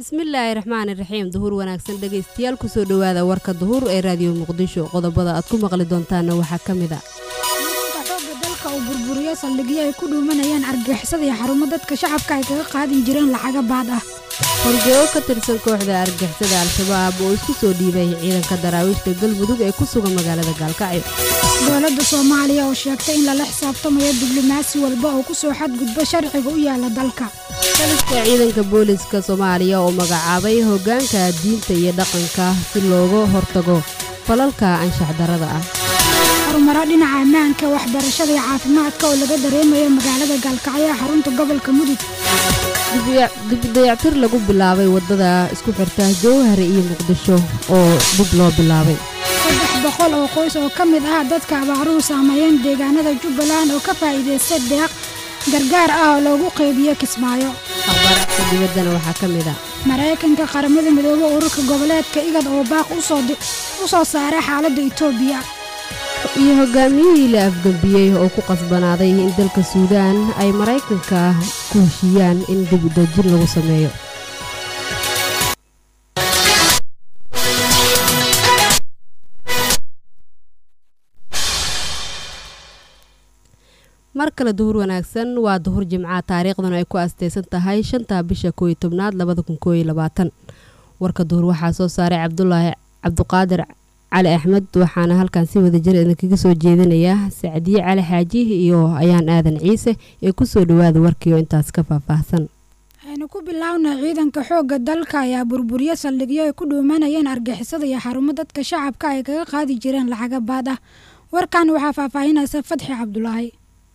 bismillaahi raxmaani raxiim duhur wanaagsan dhegaystayaal kusoo dhowaada warka duhur ee raadiyo muqdisho qodobada aad ku maqli doontaana waxaa ka mid a ciidanka xoogga dalka uu burburiyo saldhigyo ay ku dhuumanayaan argixisada iyo xarumo dadka shacabka ay kaga qaadin jireen lacaga baad ah horjoogo ka tirsan kooxda argixisada al-shabaab oo isku soo dhiibay ciidanka daraawiishta galmudug ee ku sugan magaalada gaalkacyo dowladda soomaaliya oo sheegtay in lala xisaabtamayo diblomaasi walba oo ku soo xadgudba sharciga u yaala dalka taliska ciidanka booliska soomaaliya oo magacaabay hoggaanka diinta iyo dhaqanka si looga hortago falalka anshax darada ah horumaro dhinaca ammaanka waxbarashada iyo caafimaadka oo laga dareemayo magaalada gaalkacyo ee xarunta gobolka mudug dibdayactir lagu bilaabay waddada isku xirta jowhar iyo muqdisho oo dib loo bilaabay saddex boqol oo qoys oo ka mid ah dadka abaaruhu saameeyeen deegaanada jubbaland oo ka faa'iidaysta deeq gargaar ah oo loogu qeybiyo kismaayo akhbaaraadka dibaddana waxaa ka mid a maraykanka qaramada midoobe ururka goboleedka igad oo baaq u soo saaray xaaladda itoobiya iyo hogaamiyihii la afgembiyey oo ku qasbanaaday in dalka suudaan ay maraykanka ku heshiiyaan in dib udajin lagu sameeyo mar kale duhur wanaagsan waa duhur jimca taariikhduna ay ku asteysan tahay shanta bisha kooiyo tobnaad labada kun kooiyo labaatan warka duhur waxaa soo saaray cabdulaahi cabduqaadir cali axmed waxaana halkan si wada jir idinkaga soo jeedinayaa sacdiye cali xaaji iyo ayaan aadan ciise ee kusoo dhawaada warkiio intaas ka faahfaahsan waxaynu ku bilownay ciidanka xoogga dalka ayaa burburiyo saldhigyo ay ku dhuumanayeen argixisada iyo xarumo dadka shacabka ay kaga qaadi jireen lacaga baad ah warkan waxaa faahfaahinaysa fadxi cabdulaahi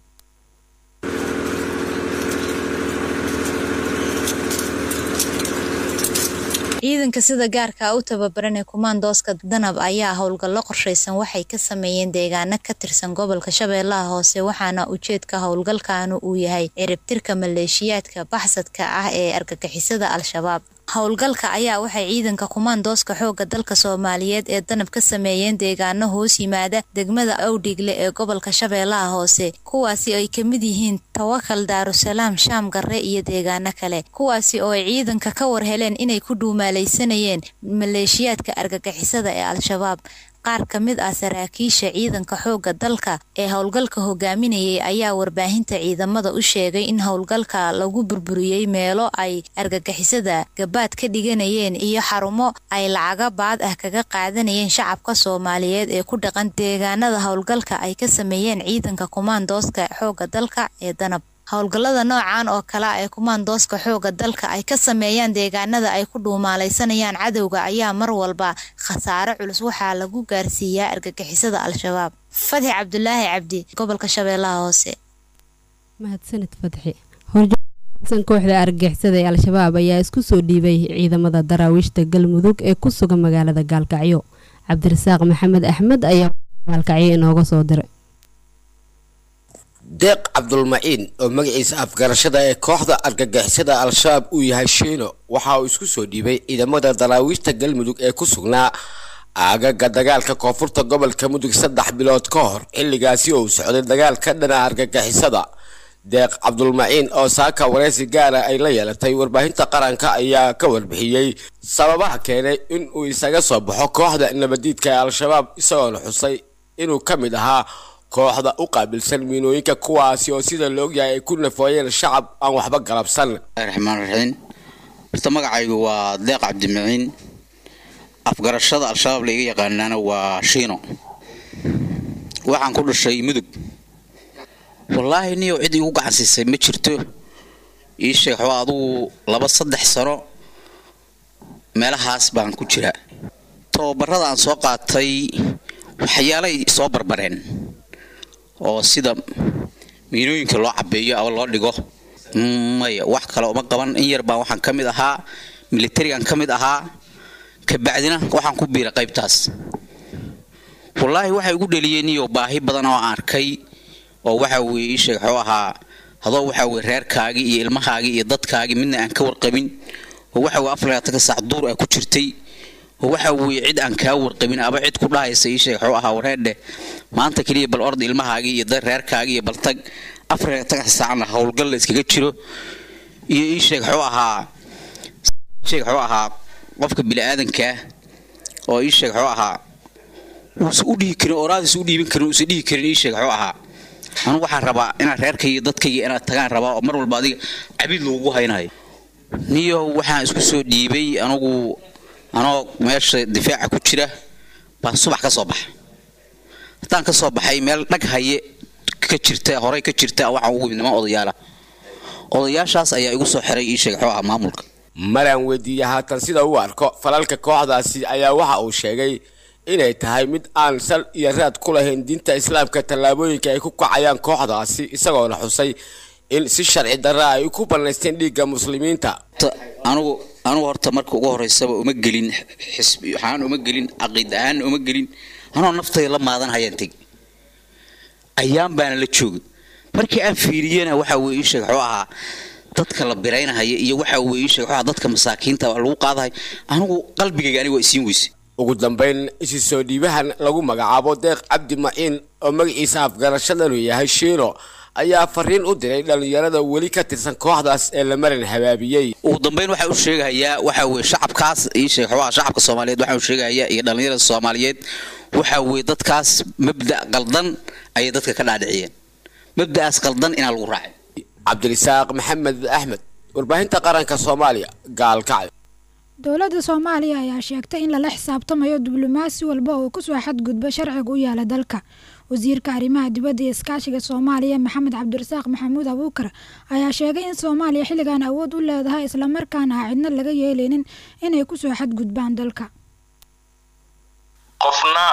ciidanka sida gaarka u tababaran ee kumaandooska danab ayaa howlgallo qorshaysan waxay ka sameeyeen deegaano ka tirsan gobolka shabeellaha hoose waxaana ujeedka howlgalkaanu uu yahay ciribtirka maleeshiyaadka baxsadka ah ee argagixisada al-shabaab howlgalka ayaa waxay ciidanka kumaandooska xoogga dalka soomaaliyeed ee danab ka sameeyeen deegaano hoos yimaada degmada awdhigle ee gobolka shabeellaha hoose kuwaasi ay ka mid yihiin tawakal daarusalaam shaam garre iyo deegaano kale kuwaasi oo ay ciidanka ka war heleen inay ku dhuumaalaysanayeen maleeshiyaadka argagixisada ee al-shabaab qaar ka mid ah saraakiisha ciidanka xoogga dalka ee howlgalka hogaaminayay ayaa warbaahinta ciidamada u sheegay in howlgalka lagu burburiyey meelo ay argagixisada gabaad ka dhiganayeen iyo xarumo ay lacaga baad ah kaga qaadanayeen shacabka soomaaliyeed ee ku dhaqan deegaanada howlgalka ay ka sameeyeen ciidanka kumaandooska xoogga dalka ee danab howlgallada noocan oo kale ee kumaandooska xoogga dalka ay ka sameeyaan deegaanada ay ku dhuumaalaysanayaan cadowga ayaa mar walba khasaare culus waxaa lagu gaarsiiyaa argagixisada al-shabaab fadxi cabdulaahi cabdi gobolka shabeellaha hoose mahadsanid fadxi horsan kooxda argagixisada ee al-shabaab ayaa isku soo dhiibay ciidamada daraawiishta galmudug ee ku sugan magaalada gaalkacyo cabdirasaaq maxamed axmed ayaa gaalkacyo inooga soo diray deeq cabdulmaciin oo magaciisa afgarashada ee kooxda argagixisada al-shabaab uu yahay shiino waxa uu isku soo dhiibay ciidamada daraawiishta galmudug ee ku sugnaa aagaga dagaalka koonfurta gobolka mudug saddex bilood ka hor xilligaasi oo uu socday dagaal ka dhana argagixisada deeq cabdulmaciin oo saaka wareysi gaara ay la yeelatay warbaahinta qaranka ayaa ka warbixiyey sababaha keenay in uu isaga soo baxo kooxda nabadiidka ee al-shabaab isagoona xusay inuu ka mid ahaa kooxda u qaabilsan miinooyinka kuwaasi oo sida laogyahay ay ku nafooyeen shacab aan waxba galabsan raxmaan raxiim horta magacaygu waa deeq cabdimaciin afgarashada al-shabaab laiga yaqaanaana waa shiino waxaan ku dhashay mudug wallaahi niyow cid igu gacansiisay ma jirto ii sheeg waxba adugu laba saddex sano meelahaas baan ku jiraa tababarada aan soo qaatay waxyaalay soo barbareen oo sida miinooyinka loo cabeeyo ama loo dhigo maya wax kale uma qaban in yar baan waxaan ka mid ahaa militarigan ka mid ahaa kabacdina waxaan ku biiray qaybtaas wallaahi waxay igu dheliyeen iyo baahi badan oo aan arkay oo waxa weye ii sheeg waxuu ahaa hadoo waxa weye reerkaagii iyo ilmahaagii iyo dadkaagii midna aan ka warqabin oo waxa weye afar saac duur ah ku jirtay oo waxa weeye cid aan kaa warqabin aba cid ku dhahaysa ii sheeg waxuu ahaa wareerdheh maanta keliya bal ord ilmahaagii iyo reerkaagii iyo baltag afar saacna howlgal la iskaga jiro iyo ii sheeg waxuu ahaa sheeg wuxuu ahaa qofka bini'aadankaa oo ii sheeg wuxuu ahaa uusan u dhihi karin oraadiisa u dhiiban karin uusan dhihi karin ii sheeg wuxuu ahaa anugu waxaan rabaa inaad reerkayga dadkayga inaad tagaan rabaa oo mar walba adiga cabid loogu haynayo niyo waxaan isku soo dhiibay anugu anoo meesha difaaca ku jira baan subax ka soo baxa haddaan ka soo baxay meel dhag haye ka jirta horey ka jirta waxaan ugu niman odayaala odayaashaas ayaa igu soo xiray ii sheeg wuxuu ahaa maamulka maraan weydiiyey haatan sida uu arko falalka kooxdaasi ayaa waxa uu sheegay inay tahay mid aan sal iyo raad ku lahayn diinta islaamka tallaabooyinka ay ku kacayaan kooxdaasi isagoona xusay in si sharci darra ay ku bannaysteen dhiigga muslimiinta anugu anugu horta marka ugu horeysaba uma gelin xisbi waxaan uma gelin caqiid ahaanna uma gelin anoo naftayda la maadan hayaan tegi ayaan baana la joogay markii aan fiiriyena waxa weye ii sheeg wuxuu ahaa dadka la biraynahaya iyo waxa weye ii sheeg wuxuu ahaa dadka masaakiinta lagu qaadahay anigu qalbigayga aniga waa isiin weyse ugu dambayn isi soo dhiibahan lagu magacaabo deeq cabdi maciin oo magaciisa afgarashadanu yahay shiino ayaa fariin u diray dhallinyarada weli ka tirsan kooxdaas ee la marin habaabiyey ugu dambayn waxaa u sheegahayaa waxa weye shacabkaas ii sheeg wuxuu shacabka soomaaliyeed waxaa u sheegahayaa iyo dhallinyarada soomaaliyeed waxa weye dadkaas mabda' qaldan ayay dadka ka dhaadhiciyeen mabda'aas qaldan inaa lagu raacay cabdirisaaq maxamed axmed warbaahinta qaranka soomaaliya gaalkacyo dowladda soomaaliya ayaa sheegtay in lala xisaabtamayo diblomaasi walba oo kusoo xadgudba sharciga u yaala dalka wasiirka arrimaha dibadda iyo iskaashiga soomaaliya maxamed cabdirasaaq maxamuud abuukar ayaa sheegay in soomaaliya xilligan awood u leedahay islamarkaana a cidna laga yeeleynin inay kusoo xadgudbaan dalka qofna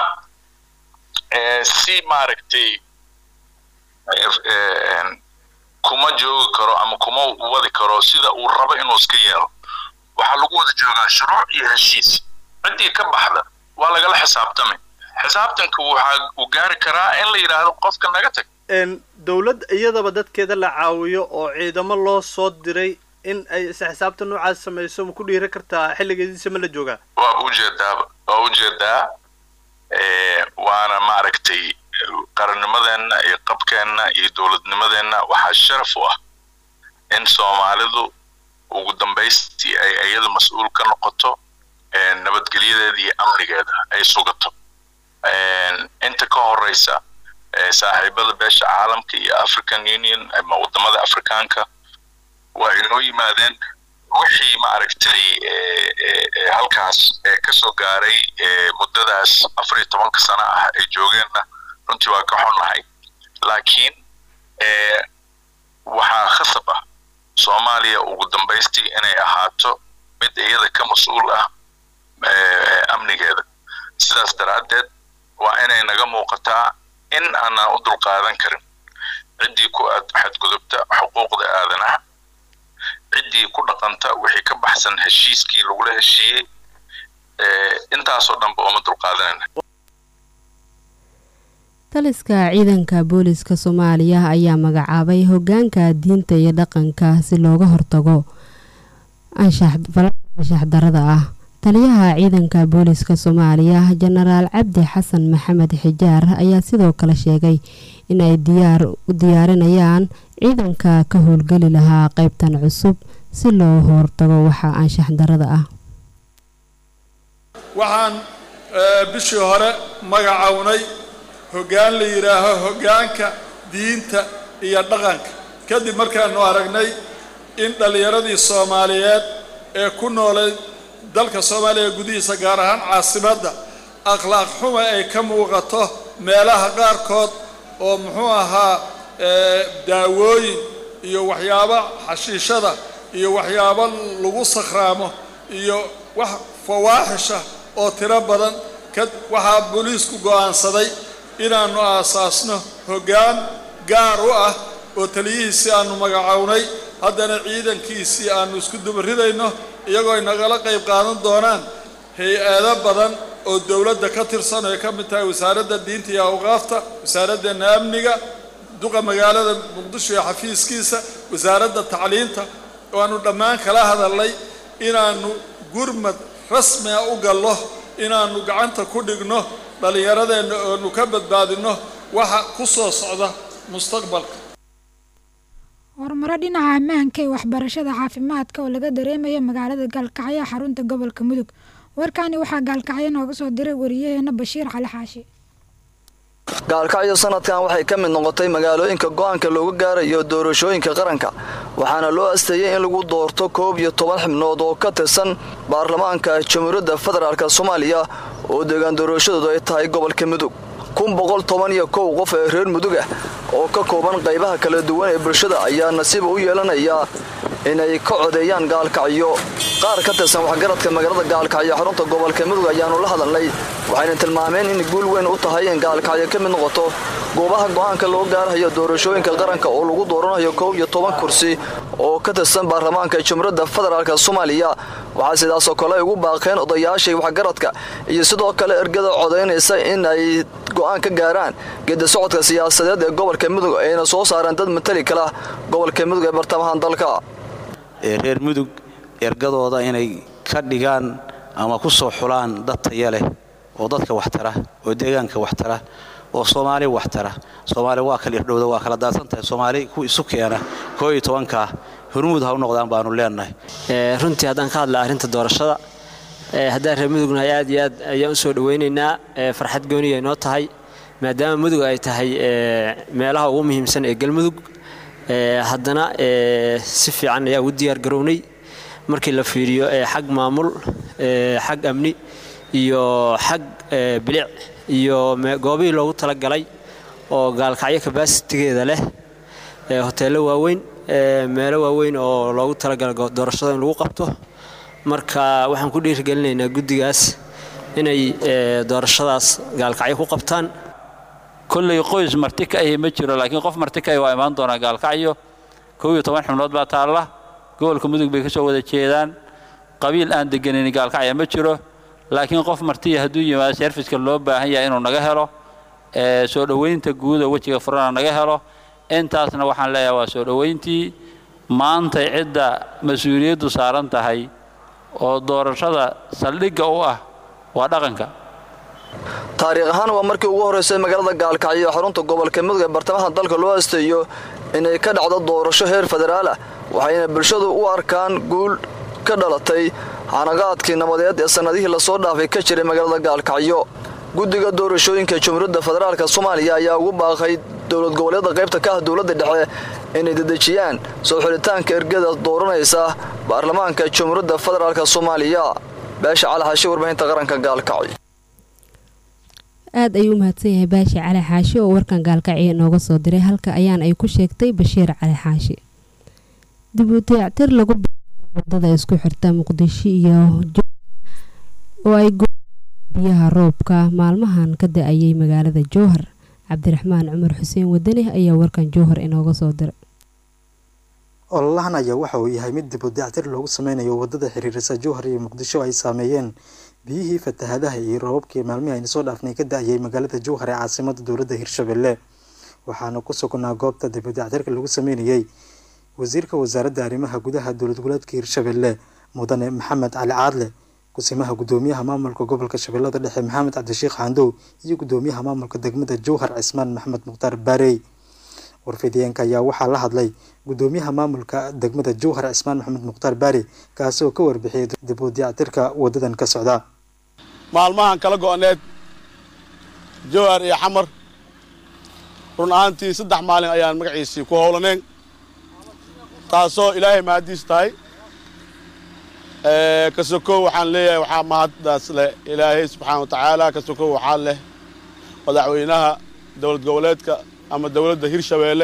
si maaragtay kuma joogi karo ama kuma wadi karo sida uu rabo inuu iska yeelo waxaa lagu wada joogaa shuruuc iyo heshiis ciddii ka baxda waa lagala xisaabtamay xisaabtanka waxaa uu gaari karaa in la yidhaahdo qofka naga tag dowlad iyadaba dadkeeda la caawiyo oo ciidamo loo soo diray in ay is xisaabta noocaas samayso ma ku dhiiri kartaa xilligeediisa ma la joogaa waa ujeedaaba waa ujeedaa waana maaragtay qarannimadeenna iyo qabkeenna iyo dowladnimadeenna waxaa sharaf u ah in soomaalidu ugu dambaystii ay iyada mas-uul ka noqoto nabadgelyadeeda iyo amnigeeda ay sugato inta ka horeysa saaxiibada beesha caalamka iyo african union ama wadamada afrikaanka waa inoo yimaadeen wixii maaragtay halkaas kasoo gaaray muddadaas afar iyo tobanka sano ah ay joogeenna runtii waa ka xunnahay laakiin waxaa khasab ah soomaaliya ugu dambaystii inay ahaato mid iyada ka mas-uul ah amnigeeda sidaas daraaddeed waa inay naga muuqataa in aanaan u dulqaadan karin ciddii ku xadgudubta xuquuqda aadanaha ciddii ku dhaqanta wixii ka baxsan heshiiskii lagula heshiiyey intaasoo dhanba uma dulqaadanayna taliska ciidanka booliska soomaaliya ayaa magacaabay hogaanka diinta iyo dhaqanka si looga hortago anshax darada ah taliyaha ciidanka booliska soomaaliya jenaraal cabdi xasan maxamed xijaar ayaa sidoo kale sheegay in ay diyaar u diyaarinayaan ciidanka ka howlgeli lahaa qeybtan cusub si loo hortago waxa anshax darada ah waxaan bishii hore magacownay hoggaan la yidhaaho hoggaanka diinta iyo dhaqanka kadib markaanu aragnay in dhallinyaradii soomaaliyeed ee ku noolay dalka soomaaliya gudihiisa gaar ahaan caasimadda akhlaaq xuma ay ka muuqato meelaha qaarkood oo muxuu ahaa daawooyin iyo waxyaabo xashiishada iyo waxyaabo lagu sakhraamo iyo wax fawaaxisha oo tiro badan ka waxaa booliisku go'aansaday inaannu aasaasno hoggaan gaar u ah oo taliyihiisii aannu magacownay haddana ciidankiisii aannu isku dubaridayno iyagoo ay nagala qayb qaadan doonaan hay-ado badan oo dowladda ka tirsan oo ay ka mid tahay wasaaradda diinta iyo awqaafta wasaaraddeena amniga duqa magaalada muqdisho iyo xafiiskiisa wasaaradda tacliinta oo aannu dhammaan kala hadalnay inaannu gurmad rasmiga u gallo inaannu gacanta ku dhigno dhallinyaradeenna oonu ka badbaadinno waxa ku soo socda mustaqbalka horumaro dhinaca ammaanka iyo waxbarashada caafimaadka oo laga dareemaya magaalada gaalkacyo xarunta gobolka mudug warkaani waxaa gaalkacyo nooga soo diray wariyaheena bashiir cali xaashi gaalkacyo sanadkan waxay ka mid noqotay magaalooyinka go'aanka looga gaarayo doorashooyinka qaranka waxaana loo asteeyey in lagu doorto koob iyo toban xibnood oo ka tirsan baarlamaanka jamhuuriyadda federaalk soomaaliya oo deegaan doorashadoodu ay tahay gobolka mudug kun boqol toban iyo kow qof ee reer mudug ah oo ka kooban qaybaha kala duwan ee bulshada ayaa nasiib u yeelanaya inay ka codeeyaan gaalkacyo qaar ka tirsan waxgaradka magaalada gaalkacyo xarunta gobolka mudug ayaanu la hadalnay waxayna tilmaameen in guul weyn u tahay in gaalkacyo ka mid noqoto goobaha go'aanka loo gaarayo doorashooyinka qaranka oo lagu dooranayo kow iyo toban kursi oo ka tirsan baarlamaanka jamhuuriyadda federaalk soomaaliya waxaa sidaasoo kale ay ugu baaqeen odayaashii waxgaradka iyo sidoo kale ergada codaynaysa in ay go'aan ka gaaraan geedi socodka siyaasadeed ee gobolka mudug ayna soo saareen dad matali kala gobolka mudug ee bartamahan dalka reer mudug ergadooda inay ka dhigaan ama ku soo xulaan dad taya leh oo dadka waxtara oo deegaanka waxtara oo soomaali waxtara soomaali waa kala irdhowda waa kala daadsan tahay soomaali ku isu keena koo iyo tobankaa hormuud ha u noqdaan baanu leenahay runtii haddaan ka hadla arrinta doorashada haddaan reer mudugnahay aad iyo aad ayaan u soo dhowaynaynaa farxad gooniya inoo tahay maadaama mudug ay tahay meelaha ugu muhiimsan ee galmudug haddana si fiican ayaa ugu diyaar garownay markii la fiiriyo xag maamul xag amni iyo xag bilic iyo goobihii loogu talagalay oo gaalkacyo kabasitigeeda leh hoteello waaweyn meelo waaweyn oo loogu talagalay doorashada in lagu qabto marka waxaan ku dhiirigelinaynaa guddigaas inay doorashadaas gaalkacyo ku qabtaan kolley qoys marti ka ahi ma jiro laakiin qof marti ka ahi waa imaan doonaa gaalkacyo kow iyo toban xubnood baa taalla gobolka mudug bay ka soo wada jeedaan qabiil aan deganin gaalkacya ma jiro laakiin qof martiya hadduu yimaado serviska loo baahan yahay inuu naga helo soo dhoweynta guuda wejiga furana naga helo intaasna waxaan leeyahay waa soo dhoweyntii maantay cidda mas-uuliyaddu saaran tahay oo doorashada saldhigga u ah waa dhaqanka taariikh ahaan waa markii ugu horraysay magaalada gaalkacyo ee xarunta gobolka mudug ee bartamaha dalka loo asteeyo inay ka dhacdo doorasho heer federaal ah waxayna bulshadu u arkaan guul ka dhalatay hanagaadkii nabadeed ee sannadihii lasoo dhaafay ka jiray magaalada gaalkacyo guddiga doorashooyinka jamhuuriyadda federaalk soomaaliya ayaa ugu baaqay dowlad goboleedda qaybta ka ah dowladda dhexe inay dedejiyaan soo xulitaanka ergada dooranaysa baarlamaanka jamhuuriyadda federaalk soomaaliya beesha calaxashi warbaahinta qaranka gaalkacyo aad ayuu u mahadsan yahay baashi cali xaashi oo warkan gaalkacyo inooga soo diray halka ayaan ay ku sheegtay bashiir cali xaashi dib u dayactir lagu wadada isku xirta muqdisho iyo oo ay biyaha roobka maalmahan ka da-ayay magaalada jowhar cabdiraxmaan cumar xuseen wadani ayaa warkan jowhar inooga soo diray ololahan ayaa waxa uu yahay mid dib u dayactir loogu sameynayo wadada xiriirisa jowhar iyo muqdisho ay saameeyeen biyihii fatahadaha iyo roobabkii maalmihii ayna soo dhaafnay ka da-ayay magaalada jowhar ee caasimada dowladda hirshabelle waxaana ku sugnaa goobta dib u dayactirka lagu sameynayey wasiirka wasaaradda arrimaha gudaha dowlad goboleedka hirshabelle mudane maxamed cali caadle kusimaha gudoomiyaha maamulka gobolka shabeellada dhexe maxamed cabdishiikh xandow iyo gudoomiyaha maamulka degmada jowhar cismaan maxmed mukhtaar baarey warfidiyeenka ayaa waxaa la hadlay gudoomiyaha maamulka degmada jowhar cismaan maxamed mukhtaar baari kaasi oo ka warbixiyay dib u dayactirka wadadan ka socda maalmahan kala go-need jowhar iyo xamar run ahaantii saddex maalin ayaan magaciisii ku howlaneen taasoo ilaahay mahadiis tahay ka sokow waxaan leeyahay waxaa mahaddaas leh ilaahay subxaana wa tacaala ka sokow waxaa leh madaxweynaha dowlad goboleedka ama dowladda hirshabeelle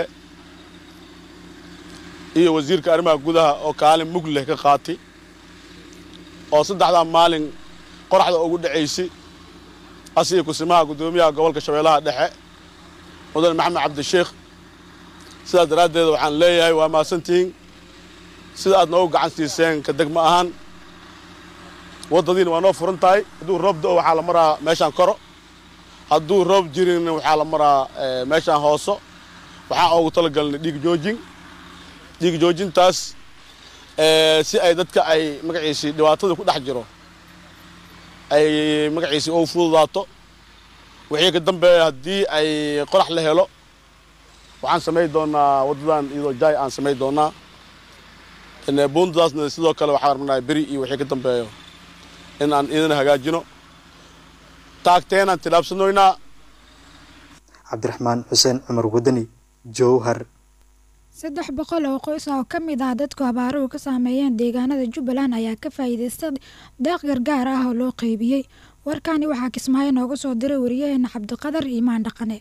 iyo wasiirka arrimaha gudaha oo kaalin mug leh ka qaatay oo saddexdaa maalin qoraxda ugu dhacaysay asiga kusimaha guddoomiyaha gobolka shabeellaha dhexe mudane maxamed cabdisheikh sidaas daraaddeed waxaan leeyahay waa mahadsantihiin sida aad noogu gacan siiseen ka degmo ahaan waddadiina waa noo furan tahay hadduu roob do waxaa la maraa meeshaan koro hadduu roob jirin waxaa la maraa meeshaan hooso waxaan oogu talagalnay dhiig joojin dhiig joojintaas si ay dadka ay magaciisii dhibaatada ku dhex jiro ay magaciisii ugu fududaato wixii ka dambeeya haddii ay qorax la helo waxaan samayn doonaa waddadan iyadoo jaay aan samayn doonaa buundadaasna sidoo kale waxaan rabnaa beri iyo wixii ka dambeeyo in aan idin hagaajino taagteenaan tilaabsanoynaa cabdiraxmaan xuseen cumar wadani jowhar saddex boqol oo qoys oo ka mid ah dadku abaaruhu ka saameeyeen deegaanada jubbaland ayaa ka faa'iidaystay deeq gargaar ah oo loo qeybiyey warkani waxaa kismaayo nooga soo diray wariyaheena cabdiqadar iimaan dhaqane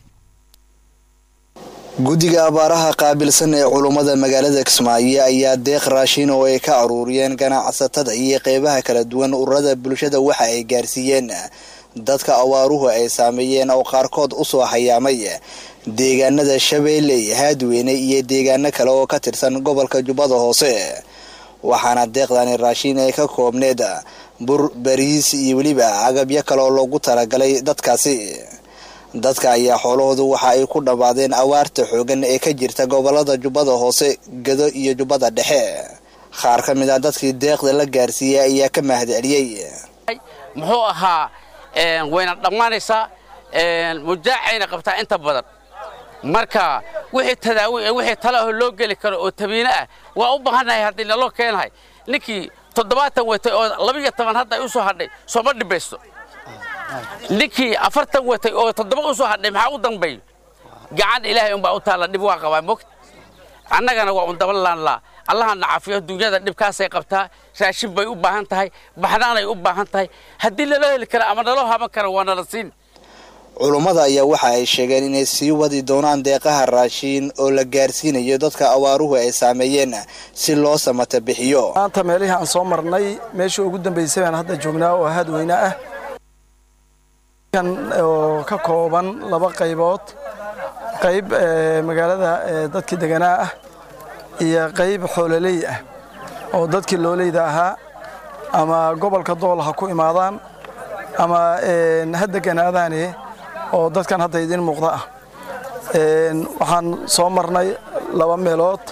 guddiga abaaraha qaabilsan ee culummada magaalada kismaayo ayaa deeq raashin oo ay ka aruuriyeen ganacsatada iyo qeybaha kala duwan ururada bulshada waxa ay gaarsiiyeen dadka abaaruhu ay saameeyeen oo qaarkood usoo hayaamay deegaanada shabeelle haadweyne iyo deegaano kale oo ka tirsan gobolka jubbada hoose waxaana deeqdani raashin ay ka koobneed bur bariis iyo weliba agabyo kale oo loogu talagalay dadkaasi dadka ayaa xoolahoodu waxa ay ku dhammaadeen awaarta xoogan ee ka jirta gobolada jubbada hoose gado iyo jubbada dhexe qaar ka mid ah dadkii deeqda la gaarsiiyey ayaa ka mahadceliyey muxuu ahaa wayna dhammaanaysaa mujaacayna qabtaa inta badan marka wixii tadaawi wixii talaho loo geli karo oo tabiine ah waa u baahannahay haddii naloo keenahay ninkii toddobaatan watay oo labiyo toban hadda u soo hadhay sooma dhibaysto ninkii afartan watay oo toddoba u soo hadhay maxaa u dambeeyo gacan ilaahay unbaa u taalla dhib waa qabaa mogt annagana waa un daba laanlaa allahana cafiyo dunyada dhibkaasay qabtaa raashin bay u baahan tahay baxnaanay u baahan tahay haddii naloo heli kara ama naloo haban kara waa nala siin culummada ayaa waxa ay sheegeen inay sii wadi doonaan deeqaha raashiin oo la gaarsiinayo dadka abaaruhu ay saameeyeen si loo samata bixiyo maanta meelihii aan soo marnay meeshii ugu dambeysay baan hadda joognaa oo haadweyne ah kan oo ka kooban laba qaybood qayb magaalada dadkii deganaa ah iyo qayb xoololey ah oo dadkii looleyda ahaa ama gobolka dool ha ku imaadaan ama ha deganaadaane oo dadkan hadda idiin muuqda ah waxaan soo marnay laba meelood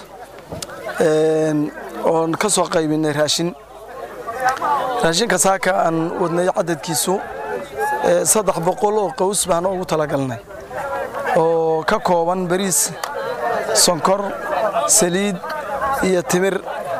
oon ka soo qaybinay raashin raashinka saaka aan wadnay cadadkiisu saddex boqol oo qaws baan ugu talagalnay oo ka kooban bariis sonkor saliid iyo timir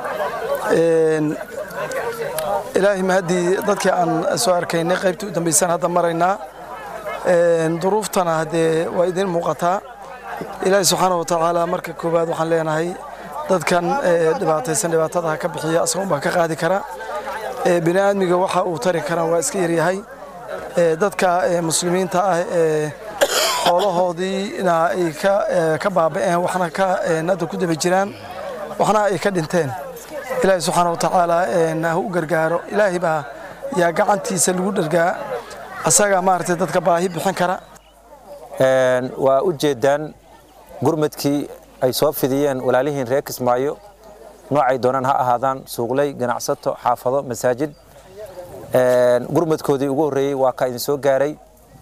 ilaahay mahaddii dadkii aan soo arkaynay qaybtii u dambaysan hadda maraynaa duruuftana haddee waa idiin muuqataa ilaahay subxaana wa tacaala marka koowaad waxaan leenahay dadkan dhibaataysan dhibaatadaha ka bixiya asagoon baa ka qaadi kara bini aadmiga waxa uu tari karaan waa iska yaryahay dadka muslimiinta ah ee xoolahoodiina ay ka baaba'een waxna ka hadda ku daba jiraan waxna ay ka dhinteen ilaahay subxaana wa tacaala ha u gargaaro ilaahay baa yaa gacantiisa lagu dhargaa asaga maaragtay dadka baahi bixin kara waa u jeedaan gurmadkii ay soo fidiyeen walaalihiin reer kismaayo noocay doonaan ha ahaadaan suuqley ganacsato xaafado masaajid gurmadkoodii ugu horreeyey waa ka idin soo gaaray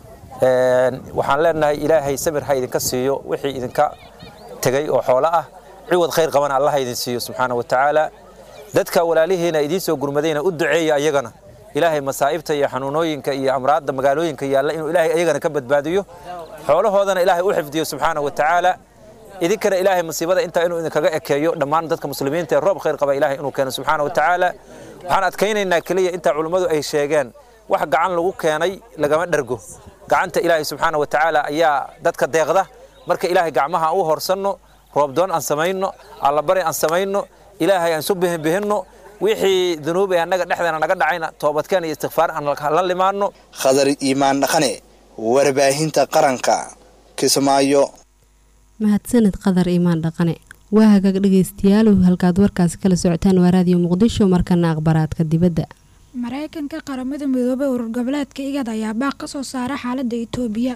waxaan leenahay ilaahay samir ha idinka siiyo wixii idinka tegey oo xoolo ah ciwad khayr qabana allah ha idin siiyo subxaana wa tacaala dadka walaalihiina idiin soo gurmadayna u duceeya ayagana ilaahay masaa'ibta iyo xanuunooyinka iyo amraadda magaalooyinka yaalla inuu ilaahay ayagana ka badbaadiyo xoolahoodana ilaahay u xifdiyo subxaana wa tacaala idinkana ilaahay musiibada intaa inuu idinkaga ekeeyo dhammaan dadka muslimiinta ee roob khayr qaba ilaahay inuu keeno subxaana wa tacaala waxaan adkaynaynaa keliya intaa culummadu ay sheegeen wax gacan lagu keenay lagama dhergo gacanta ilaahay subxaana wa tacaala ayaa dadka deeqda marka ilaahay gacmaha aan u horsanno roobdoon aan samayno allabari aan samayno ilaahay aan isu bihinbihinno wixii dunuub ee annaga dhexdeena naga dhacayna toobadkeen iyo istikfaar aan la limaanno khadar iimaan dhaqane warbaahinta qaranka kismaayo mahadsanid qadar iimaan dhaqane waa hagaag dhegeystayaal halkaad warkaasi kala socotaan waa raadiyo muqdisho markana akhbaraadka dibadda maraykanka qaramada midoobay urur goboleedka igad ayaa baaq ka soo saara xaaladda itoobiya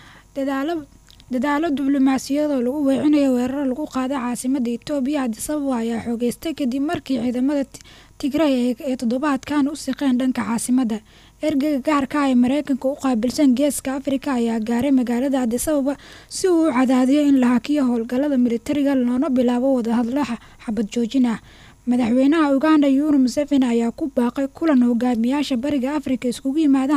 dadaalo diblomaasiyadoo lagu weecinayo weeraro lagu qaaday caasimada itoobiya adisababa ayaa xoogeystay kadib markii ciidamada tigray ee toddobaadkan u siqeen dhanka caasimada ergeyga gaarka ah ee mareykanka u qaabilsan geeska afrika ayaa gaaray magaalada adisababa si uu u cadaadiyo in la hakiyo howlgallada militariga loona bilaabo wadahadlo xabad joojin ah madaxweynaha uganda yuru museveni ayaa ku baaqay kulan hogaamiyaasha bariga afrika iskugu yimaadaan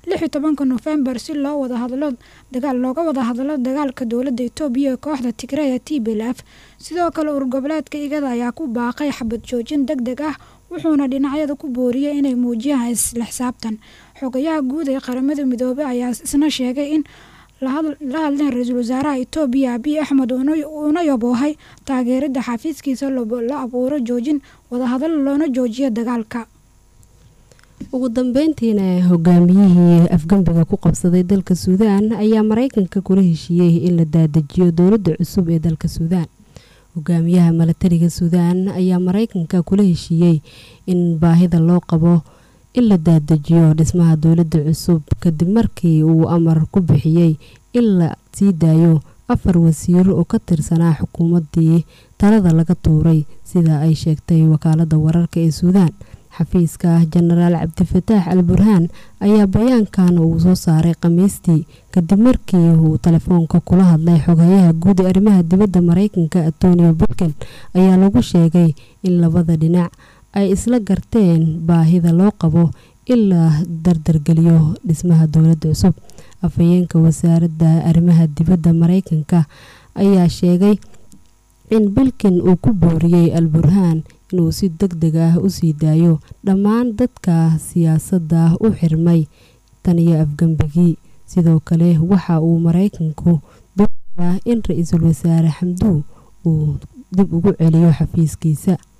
lix iyo tobanka nofembar si loo wada hadlo dagaal looga wada hadlo dagaalka dowladda etoobiya ee kooxda tigreya t b l f sidoo kale urur goboleedka igada ayaa ku baaqay xabad joojin deg deg ah wuxuuna dhinacyada ku booriyay inay muujiyaan isla xisaabtan xogayaha guud ee qaramada midoobey ayaa isna sheegay in la hadleen ra-iisul wasaaraha etoobiya abiy axmed uuna yaboohay taageerada xafiiskiisa la abuuro joojin wadahadal loona joojiyo dagaalka ugu dambeyntiina hogaamiyihii afgembiga ku qabsaday dalka suudaan ayaa mareykanka kula heshiiyey in la daadajiyo dowladda cusub ee dalka suudaan hogaamiyaha milatariga suudaan ayaa mareykanka kula heshiiyey in baahida loo qabo in la daadajiyo dhismaha dowladda cusub kadib markii uu amar ku bixiyey in la sii daayo afar wasiir oo ka tirsanaa xukuumaddii talada laga tuuray sida ay sheegtay wakaalada wararka ee suudaan xafiiska jenaraal cabdifataax al burhaan ayaa bayaankan uu soo saaray khamiistii kadib markii uu telefoonka kula hadlay xogayaha guud ee arrimaha dibadda mareykanka antonio bulken ayaa lagu sheegay in labada dhinac ay isla garteen baahida loo qabo in la dardargeliyo dhismaha dowladda cusub afhayeenka wasaaradda arrimaha dibadda mareykanka ayaa sheegay in bilkin uu ku booriyey al burhaan inuu si deg deg ah u sii daayo dhammaan dadka siyaasadda u xirmay tan iyo afgembigii sidoo kale waxa uu mareykanku doonayaa in ra-iisul wasaare xamduu uu dib ugu celiyo xafiiskiisa